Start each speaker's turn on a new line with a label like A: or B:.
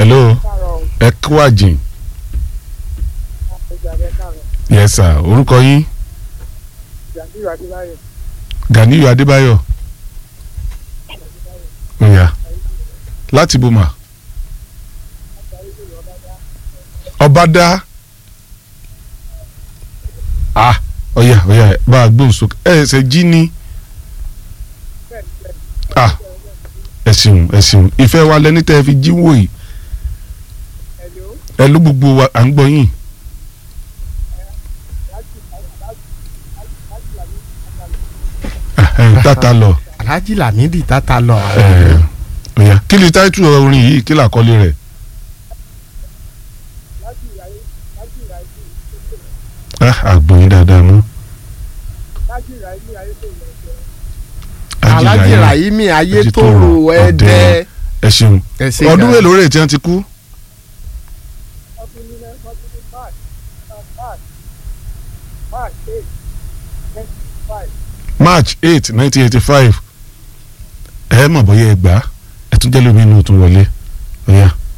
A: hello
B: káàárọ̀
A: ẹ kú àjìn
B: ìjàdẹ káàárọ̀
A: yes sir orúkọ yín
B: jàǹdùrú adébáyọ̀
A: Ganiyu Adébáyọ̀ oya láti boma ọbadá ah oya oya bá a gbóhùn sókè ẹ ṣe jí ní ah ẹ ṣeun ẹ ṣeun ìfẹ́ wa lẹni tẹ́ ẹ fi jí wò yìí
B: ẹ̀ló
A: ẹ ló gbogbo wa à ń gbọ́ yín Ẹhẹ́n, tata lọ
C: alhaji lamidi tata lọ.
A: ẹ oya kí ni táìtù orin yìí kí làkọlé rẹ̀ ah àgbọ̀yìn dáadáa mọ́.
B: lájú ìráyé ayé tó yẹ ẹ̀jẹ̀
C: alhaji
A: Rahimi
C: rahimi ayétòrò
A: Ayétòrò,
C: ẹdẹ.
A: ẹ ṣeun
C: ẹ ṣe
A: ọdún
C: gan.
A: mélòó rẹ̀ tí wọ́n ti kú
B: ọdún nílẹ̀ ọdún ní march march march eight twenty five
A: march eight nineteen eighty five ẹ mọ̀ bóyá ẹ gbà á ẹ tún jẹ́ lómi inú tún wọlé ọ̀ya